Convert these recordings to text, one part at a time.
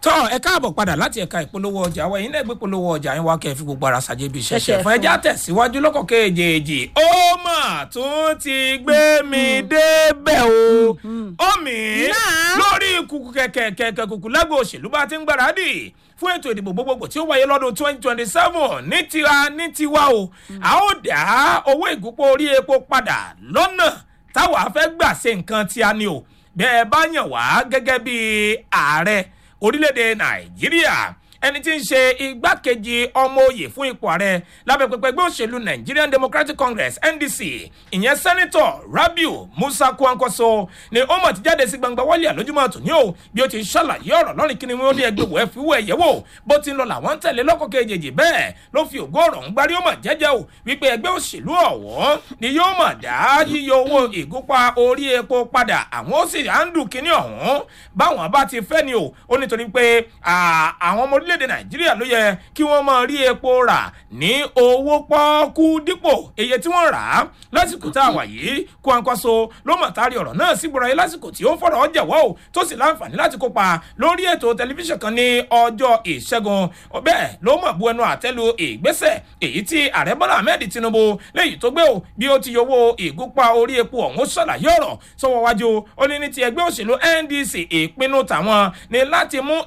tọ́ ẹ káàbọ̀ padà láti ẹ̀ka ìpolówó ọjà wa ẹ̀yin náà gbé polówó ọjà yín wá kẹ́ ẹ fi gbogbo ara ṣàjẹ́ bí ṣẹ̀ṣẹ̀ Ṣẹ̀ṣẹ̀ fún ẹja fún. tẹ̀síwájú lọ́kọ̀ kejì ó mà tún ti gbé mi débẹ̀ o ó mi Náà. lórí kùkù kẹ̀kẹ́ kẹ̀kẹ́ kùkù lágbo òṣèlú bá ti ń gbáradì fún ètò ìdìbò gbogbogbò tí ó wáyé lọ́dún twenty twenty seven ní tira ní tiwa o a ó dá owó ìgúnpọ̀ orí epo padà lọ́nà táwa fẹ́ gbà ṣe nǹkan tí a ní o bẹ́ẹ̀ bá yàn wá gẹ́gẹ́ bí ààrẹ orílẹ̀-èdè nàìjíríà ẹni tí ń ṣe igbákejì ọmọ òye fún ipò ààrẹ lábẹ́ pẹpẹ ẹgbẹ́ òṣèlú nigerian democratic congress ndc ìyẹn sẹ́nitọ̀ rabiu musa kwankwaso ni ó mọ̀ ti jáde sí gbangba wálé àlójúmọ́ tòní o bí ó ti ṣàlàyé ọ̀rọ̀ lọ́rìn kí ni wọ́n ní ẹgbẹ́ wọ̀ ẹ́ fi wọ́ ẹ̀yẹ́ wò bó ti ń lọ làwọn ń tẹ̀lé lọ́kọ̀ kejì bẹ́ẹ̀ ló fi ògo ọ̀rọ̀ ń gbárí ó mọ̀ jẹ́jẹ́ o wípé ẹgbẹ́ òṣèlú ọ̀wọ́ ni yóò mọ̀ dá yíyọ owó ìgúnpá orí epo padà àwọn ó sì àǹdù kínní ọ̀hún báwọn bá ti fẹ́ ni o ó nítorí pé à, àwọn ọmọ orílẹ̀-èdè nàìjíríà ló yẹ kí wọ́n máa rí epo rà ní owó pọ́ọ́kú dípò iye tí wọ́n rà á lásìkò tá a wà yìí Kwankwaso ló mọ̀ tari ọ̀rọ̀ náà sí gbọ́dọ̀ yìí lásìkò tí ó ń fọ̀rọ̀ jẹ̀wọ́ o tó sì láǹfààní láti kópa lórí ètò tẹlifíṣàn kan ní ọjọ́ ìṣẹ́gun bẹ́ẹ̀ ló mọ̀ bu ẹnu àtẹ́lu ìgbésẹ̀ èyí tí ààrẹ bọ́lá ahmed tinubu léyìí tó gbé o bí ó ti yọwọ́ ìgúnpá orí epo ọ̀hún ṣàlàyé ọ̀rọ̀ sọ́wọ́ wájú ó ní ní ti ẹgbẹ́ òṣèlú ndc ìpinnu tàwọn ni láti mú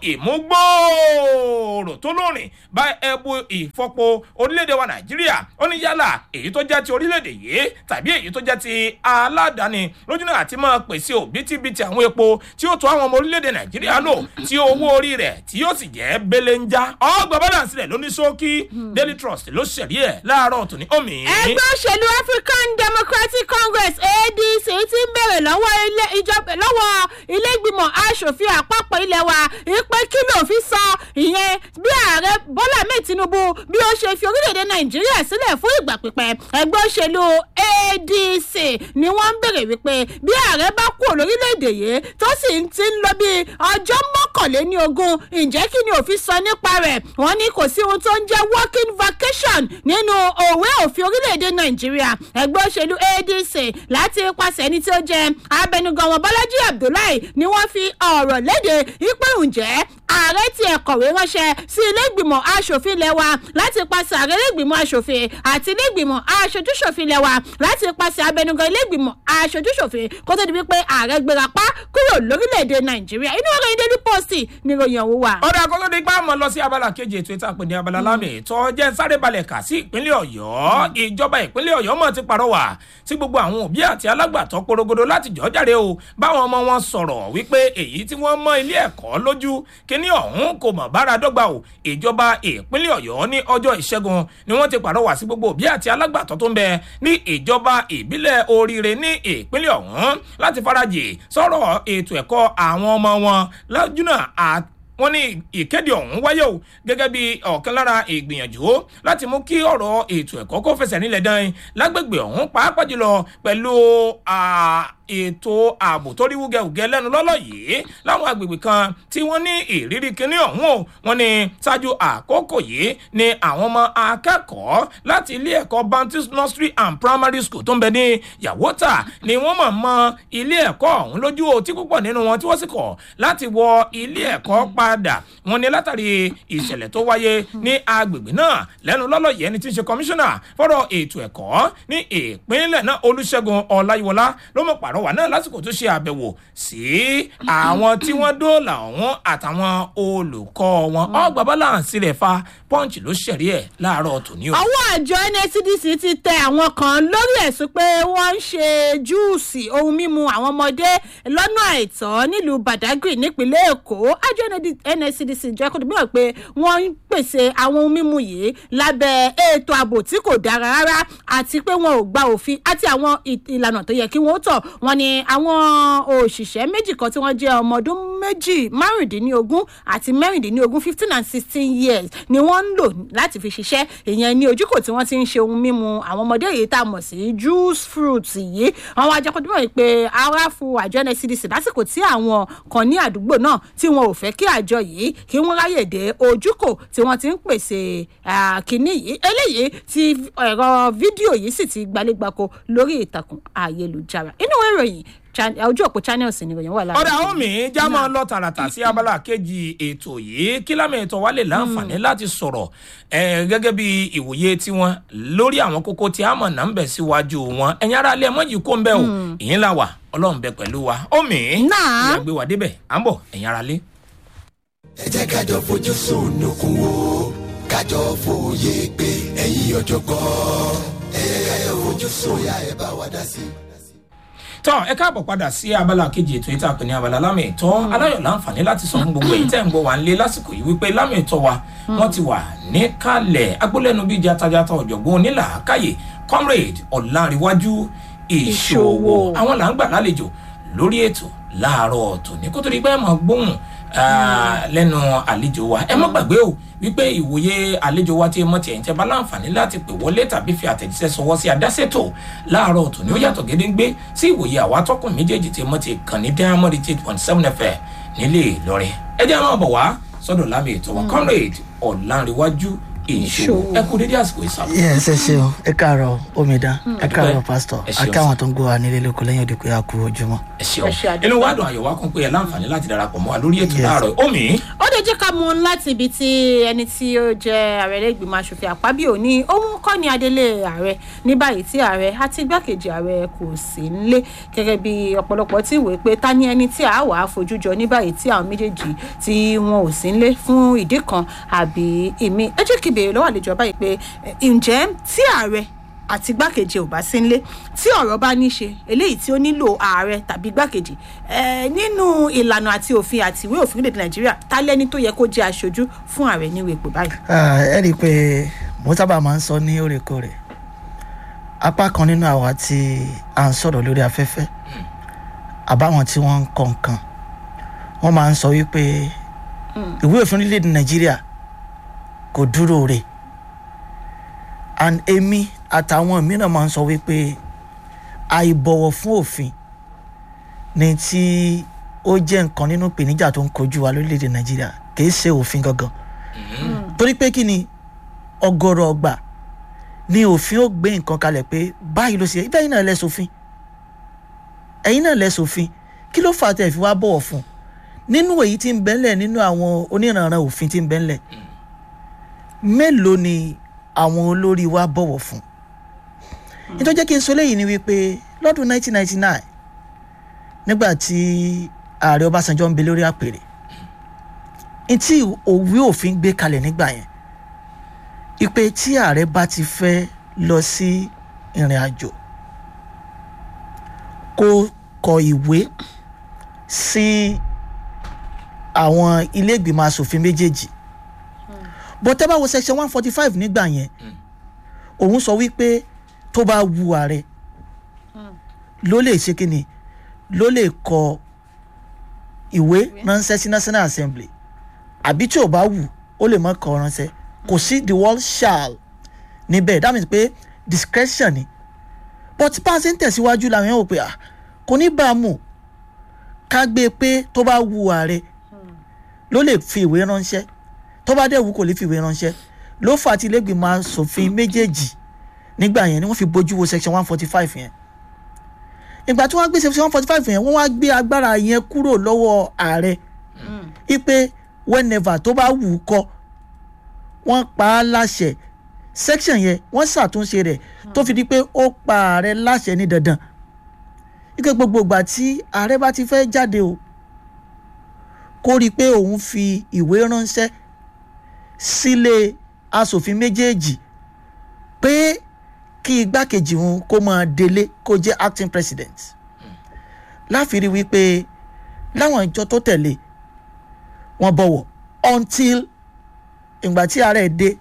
ìmúgbòòrò tó lórin bá ẹbu ìfọpo orílẹ̀-èdè wa nàìjíríà ó ní yálà èyí tó jẹ́ ti orílẹ̀-èdè yìí tàbí èyí tó jẹ́ ti aládàáni lójúnà àti máa pèsè òbítíbitì àwọn epo tí ó tó àwọn ọmọ orílẹ̀-èdè nàìjíríà lò tí owó orí rẹ̀ tí yóò sì jẹ́ belenja ọgbà balance rẹ̀ ló ní ṣókí daily trust ló ṣẹ̀rí ẹ̀ láàárọ̀ tòní omi. ẹgbẹ́ òṣèlú african democratic congress adc ti ń bèrè lọ́wọ́ ilé ìjọba lọ́wọ́ ilé ìgbìmọ̀ asòfin àpapọ̀ ilé wa ìpè kí ló fi sọ ìyẹn bí ààrẹ bọ́lá ahmed tinubu bí ó ṣe fi orílẹ̀-èdè nàìjíríà sílẹ̀ fún ìgbà pípẹ́ ẹgbẹ́ òṣèlú adc ni wọ́n ń bèrè wípé bí ààrẹ bá kú lórílẹ̀-èdè yìí tó sì ń ti ń lọ bí ọjọ́ mọ́kànléní ogún ǹjẹ́ kí ni òfin sọ nípa rẹ̀ wọ́n ní kò sí ohun tó ń jẹ́ working vacation nínú òwe òfin orílẹ̀-èdè nàìjíríà ẹgbẹ́ òṣèlú adc láti ipasẹ̀ ẹni tí ó jẹ́ abẹnugan wọn bọ́lájí abdullahi ni wọ́n fi ọ̀rọ̀ léde wípé ǹjẹ́ ààrẹ ti ẹ̀ kọ̀wé ránṣẹ́ sí ilé ìgbìmọ̀ asòfin ilẹ̀ wa láti pàṣẹ ààrẹ ilé ìgbìmọ̀ asòfin àti ilé ìgbìmọ̀ aṣojúṣòfin ilẹ̀ wa láti pàṣẹ abẹnugan ilé ìgbìmọ̀ aṣojúṣòfin kó tó di wípé ààrẹ gbéra pa kúrò lórílẹ̀‐èdè nàìjíríà inú ọ̀rọ̀ ìdẹ́lú pọ́ọ̀sì ni ìròyìn ọ̀hún wà. ọ̀dà kó tó di pa mọ́ lọ sí abala kejì ètò ìta pè ní abala lámì ètò jẹ́ sáré balẹ̀ kà sí ìpínlẹ̀ ọ̀yọ́ ìjọba ìpínlẹ̀ ọ̀yọ́ mọ̀ ti pàrọwà sí gbogbo àwọn òbí àti alágbàtọ́ porogodo láti jọ́ jáde o báwọn ọmọ wọn sọ̀rọ̀ wípé èyí tí wọ́n mọ ilé ẹ̀kọ́ lójú kíní ọ̀hún kò mọ̀ bára dọ́gba o ìjọba ìpínlẹ̀ ọ̀yọ́ ní ọjọ́ ìṣẹ́gun ni wọ́n ti pàrọwà sí gbogbo òbí àti alágbàtọ́ tó ń bẹ ní ìjọba ìbílẹ̀ oríire ní ìpínlẹ̀ ọ̀hún láti farajì sọ̀rọ̀ ètò ẹ̀kọ́ àwọn ọmọ wọn lọ́júnà àti wọ́n ní ìkéde ọ̀hún wáyé o gẹ́gẹ́ bí ọ̀kan lára ìgbìyànjú láti mú kí ọ̀rọ̀ ètò ẹ̀kọ́ kó fẹsẹ̀ nílẹ̀ dán lágbègbè ọ̀hún pàápàá jùlọ pẹ̀lú ètò ààbò tó rí wúgẹ̀wúgẹ̀ lẹ́nu lọ́lọ́ yìí láwọn agbègbè kan tí wọ́n ní ìrírí kinní ọ̀hún o wọ́n ní ṣáájú àkókò yìí ni àwọn ọmọ akẹ́kọ̀ọ́ láti ilé ẹ̀kọ́ baptist nursery and primary school tó ń bẹ ní yàwótà ni wọ́n mọ̀ mọ́ ilé ẹ̀kọ́ ọ̀hún lójú o tí púpọ̀ nínú wọn tí wọ́n sì kọ̀ láti wọ ilé ẹ̀kọ́ padà wọ́n ní látàrí ìṣẹ̀lẹ̀ tó wáyé ní agbègbè náà lẹ́nu lọ́lọ́ yìí ẹni tí ń ṣe kọmíṣánná fọ́rọ̀ ètò ẹ̀kọ́ ní ìpínlẹ̀ náà olùṣègùn ọláyíwọlá ló mọ̀ pàrọwà náà lásìkò tó ṣe àbẹ̀wò sí àwọn tí wọ́n dóòlà ọ̀hún àtàwọn olùkọ́ wọn ọgbà balance rẹ̀ fa punch ló ṣẹ̀rí ẹ̀ láàárọ̀ tòní o. àwọn àjọ nscdc ti tẹ àwọn kan lórí ẹ̀sùn pé wọ́n ń ṣe júùsì ohun mímu àwọn ọmọdé lọ́nà àìtọ́ nílùú badagry nípínlẹ̀ èkó àjọ nscdc jẹ́ kó dìbò pé wọ́n ń pèsè àwọn ohun mímu yìí lábẹ́ ètò ààbò tí kò dára rárá àti pé wọn ò gba òfin àti àwọn ìlànà tó yẹ kí wọ́n tọ̀ wọ́n ní àwọn òṣìṣẹ́ méjì kan tí wọ́n jẹ́ ọmọ ọdún méjì márùndínlógún àti mẹ́rìndínlógún fifteen and sixteen years ni wọ́n ń lò láti fi ṣiṣẹ́ ìyẹn ní ojúkò tí wọ́n ti ń ṣe ohun mímu àwọn ọmọdé yìí tá a mọ̀ sí juice fruit yìí àwọn ajẹ́kọ̀ọ́dúnmọ̀ yìí pé ara fún àjọ ncdc lásìkò tí àwọn kan ní àdúgbò náà tí wọn ò fẹ́ kí àjọ yìí kí wọ́n ráyè dé ojúkò tí wọ́n ti ń pèsè kínní yìí eléyìí tí ẹ̀rọ fídíò yìí sì ti gbalẹ́gbàkọ lórí ìtàkùn ayélujára inú ìròyìn chan- ojú òpó channels ni ìròyìn wà lára. ọ̀dà omi já máa lọ tààràtà sí abala kejì ètò yìí kí lámì ètò wa lè láǹfààní láti sọ̀rọ̀ eh, gẹ́gẹ́ bí ìwòye tiwọn lórí àwọn kókó tí a mọ̀ náà ń bẹ̀ síwájú wọn ẹ̀yin ara alẹ́ mọ́ yìí kó ń bẹ́ o ìyín la wà ọlọ́run bẹ pẹ̀lú wa omi Náà. ìyá gbé wa débẹ̀ à ń bọ̀ ẹ̀yin ara lé. ẹ jẹ́ kájọ fojú sunukun wo kájọ fòye pé ẹ̀yin ọ̀jọ̀gbọ́n ẹ jẹ́ kájọ fojú sóyà ẹ bá wa dá sí i. tọ́ ẹ káàbọ̀ padà sí abala kejì ètò ìta pè ní abala lámì ìtọ́ aláyọ̀ láǹfààní láti sọ fún gbogbo èyí tẹ́ ń gbọ́ wá ń lé lásìkò yìí wípé lámì ìtọ́ wa wọ́n ti wà níkàlẹ̀ agbólẹ́nu bíi jatajata ọ̀jọ̀gbọ́n onílàákàyè comrade ọ̀làǹrẹ̀wájú ìṣòwò Ìṣòwò. àwọn là ń gbà lálejò lórí ètò láàárọ̀ tòní kó tó di pé ẹ máa gbóhùn ah, lẹ́nu àlejò wa ẹ má gbàgbé o wípé ìwòye àlejò wa tí mo tiẹ̀ ń tẹ́ bá láǹfààní láti pè wọlé tàbí fi àtẹ̀jíṣẹ́ sọwọ́ sí adásètò láàárọ̀ tòní ó yàtọ̀ gédéńgbé sí ìwòye àwa tọkùn méjèèjì tí mo ti kàn ní diamond eight point seven fm nílé ìlọrin ẹ jẹ́ máa bọ̀ wá sọ́dọ̀ lámì ètò wa comrade ọ̀làǹrẹ̀wájú ìṣòwò ẹ kú dédé àsìkò ìsàlọ̀. yes ẹ ṣeun ẹ káàárọ̀ omidan ẹ káàárọ̀ pásítọ̀ ẹ ṣeun akáwọn tó ń gbọ́ wa nílé lóko lẹ́yìn òde pé a kú ojúmọ́. ẹ ṣeun Ẹ ṣe àdúpẹ́. inú wa dùn àyọ̀ wa kún pé ẹ láǹfààní láti darapọ̀ mọ́ wa lórí ètò Yes. láàárọ̀ omi ó lè jẹ́ ká mú un láti ibi tí ẹni tí ó jẹ́ ààrẹ lẹ́gbìmọ̀ asòfin àpábíò ní òun kọ́ ni adélé ààrẹ ní báyìí tí ààrẹ àti igbákejì ààrẹ kò sí nílé gẹ́gẹ́ bí ọ̀pọ̀lọpọ̀ tí wòó pé ta ni ẹni tí a wà á fojú jọ ní báyìí tí àwọn méjèèjì tí wọn ò sí nílé fún ìdí kan àbí ìmí ẹ jẹ́ kí ìbéèrè lọ́wọ́ àlejò báyìí pé ẹ, ǹjẹ́ tí ààrẹ àti igbákejì ò bá sí nílé tí ọ̀rọ̀ bá ní ṣe eléyìí tí ó nílò ààrẹ tàbí igbákejì ẹ, nínú ìlànà àti òfin àti ìwé òfin orílẹ̀-èdè nàìjíríà ta lẹ́ni tó yẹ kó jẹ́ aṣojú fún ààrẹ níwèé ipò báyìí. Ah, ẹ rí i pé mo sábà máa ń sọ ní òrèkóòrè apá kan nínú àwa tí à ń sọ̀rọ̀ lórí afẹ́fẹ́ àbáwọn tí wọ́n ń kọ nǹkan wọ́n máa ń sọ wípé ìwé òfin orílẹ̀-èdè nàìjíríà kò dúró rè and èmi àtàwọn mìíràn máa ń sọ wípé àìbọ̀wọ̀ fún òfin ni tí ó jẹ́ nǹkan nínú ìpèníjà tó ń kojú wa lórílẹ̀-èdè nàìjíríà kì í ṣe òfin gangan torí pé kí ni ọgọrọ ọgbà ni òfin ó gbé nǹkan kalẹ̀ pé báyìí ló ṣe ibẹ̀ yìí náà lẹ́sọ̀fin ẹ̀yin náà lẹ́sọ̀fin kí ló fà á tẹ̀ fi wá bọ̀wọ̀ fún nínú èyí tí ń bẹ́ńlẹ̀ nínú àwọn oníranran òfin tí ń bẹ́ńlẹ̀ mélòó ni àwọn olórí wa bọ̀wọ̀ fún nítorí jẹ́ kí n sọ léyìí ni wípé lọ́dún 1999 nígbà tí ààrẹ ọbásanjọ́ ń bẹ lórí àpèrè ntí òwe òfin gbé kalẹ̀ nígbà yẹn ipe tí ààrẹ bá ti fẹ́ lọ sí ìrìn àjò kó kọ ìwé sí àwọn ilé ìgbìmọ̀ asòfin méjèèjì bó tẹ́ bá wo section one forty five nígbà yẹn òun sọ wípé tó bá wu ààrẹ ló lè ṣe kíni ló lè kọ ìwé ránṣẹ́ sí national assembly àbí tí ò bá wù ó lè mọ kọ ránṣẹ́ kò sí the word shall níbẹ̀ that means pé discretion ni but bá a ṣe ń tẹ̀síwájú làwọn yẹn wò pé ah kò ní bá a mú ká gbé e pé tó bá wu ààrẹ ló lè fi ìwé ránṣẹ́ tó bá dẹ̀ wù kò lè fi ìwé ránṣẹ́ ló fà á tí ilégbèmọ̀ asòfin méjèèjì nígbà yẹn ni wọ́n fi bójú wo section one forty five yẹn ìgbà tí wọ́n gbé section one forty five yẹn wọ́n wá gbé agbára yẹn kúrò lọ́wọ́ ààrẹ ipe whenever tó bá wù ú kọ wọ́n pa á láṣẹ section yẹn wọ́n ṣàtúnṣe rẹ̀ tó fi di pé ó pa ààrẹ láṣẹ ní dandan ike gbogbo ìgbà tí ààrẹ bá ti fẹ́ jáde o kó rí i pé òun fi ìwé ránṣẹ́ sílé asòfin méjèèjì pé kí igbákejì òun kó máa délé kó jẹ́ acting president láfi rí wípé láwọn ìjọ tó tẹ̀lé wọn bọ̀wọ̀ until ìgbà tí ààrẹ dé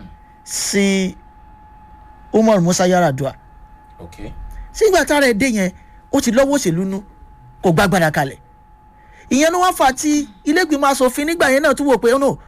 sí umar musa yaradua okay. sí ìgbà tí ààrẹ dé yẹn ó ti lọ́wọ́ òṣèlú nú kò gbàgbára kalẹ̀ ìyẹn ló wá fà tí ilégbìmọ̀ asòfin nígbà yẹn náà tún wò pé ó nò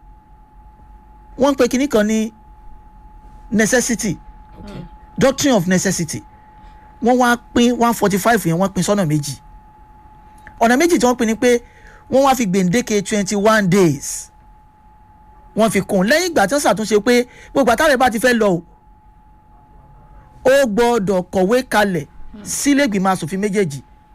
wọ́n ń pe kinní kan ní necessity okay. doctrine of necessity wọ́n wá pín one forty five yẹn wọ́n pín sọ́nà méjì ọ̀nà méjì tí wọ́n pín ni pé wọ́n wá fi gbèǹdéke twenty one days wọ́n fi kún un lẹ́yìn ìgbà tí wọ́n ṣàtúnṣe pé gbogbo àtàrẹ bá ti fẹ́ lọ o ó gbọ́dọ̀ kọ̀wé kalẹ̀ sílẹ̀gbìmọ̀ asòfin méjèèjì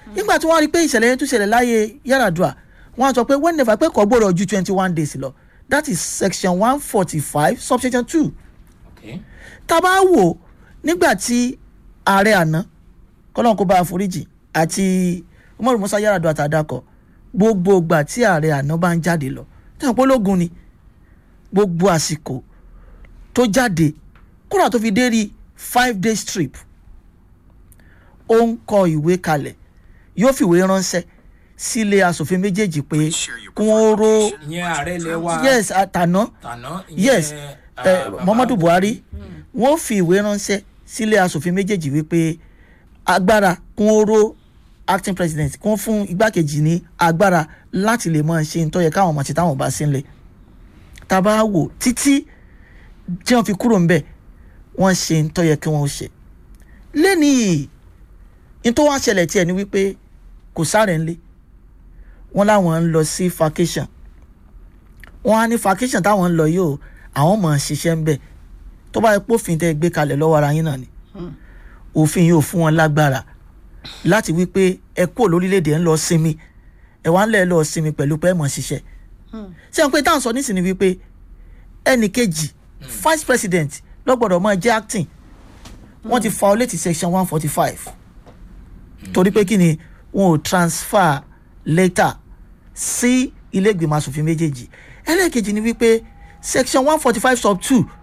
nígbà tí wọ́n rí i pé ìṣẹ̀lẹ̀ yẹn tún ṣẹlẹ̀ láyé Yar'Adua wọ́n á sọ pé whenever pé kò gbọ́dọ̀ ju twenty one days lọ that is section one forty five subsection two okay. tá a bá wò nígbà tí ààrẹ àná kọ́lọ́n kó bá a foríjì àti Umaru Musa Yar'Adua àtàdàkọ gbogbo ìgbà tí ààrẹ àná bá ń jáde lọ táwọn pológun ni gbogbo àsìkò tó jáde kódà tó fi dé rí five days trip ó ń kọ ìwé kalẹ̀ yóò fìwé ránṣẹ́ sílé asòfin méjèèjì pé kí wọ́n ró ìyẹn ààrẹ ilẹ̀ wa yes àtàná tàná ìyẹn, yes ah, eh, bàbá muhammadu buhari wọ́n fi ìwé ránṣẹ́ sílé asòfin méjèèjì wípé agbára kún oró acting president kún fún igbákejì ní agbára láti lè máa ṣe nítorí káwọn ọmọ àti táwọn bá sílẹ̀ tá a bá wò títí tí wọ́n fi kúrò ńbẹ̀ wọ́n ṣe nítorí kí wọ́n ṣe lẹ́ni yìí ní tó wá ṣẹlẹ̀ tiẹ̀ ni wípé kò sáré ńlé wọ́n láwọn ń lọ sí vacation wọ́n á ní vacation táwọn ń lọ yìí o àwọn mọ̀ ọ́n ṣiṣẹ́ ń bẹ̀ tó bá yẹ pófin tẹ́ ẹ gbé kalẹ̀ lọ́wọ́ ara yín náà ni òfin yóò fún wọn lágbára láti wí pé ẹ kúrò lórílẹ̀‐èdè ẹ ń lọ sinmi ẹ wá ń lẹ̀ lọ sinmi pẹ̀lú pé ẹ mọ̀ ṣiṣẹ́ ṣé wọn pé táwọn sọ nísìnyí wípé ẹnì kejì vice president lọ́gbọ̀dọ̀ máa jẹ́ acting wọ́n ti violate section one forty five torí pé kí ni wọn ò transfer later sí ilé ìgbìmọ̀ asòfin méjèèjì ẹlẹ́ẹ̀kejì ni wípé section one forty five sub two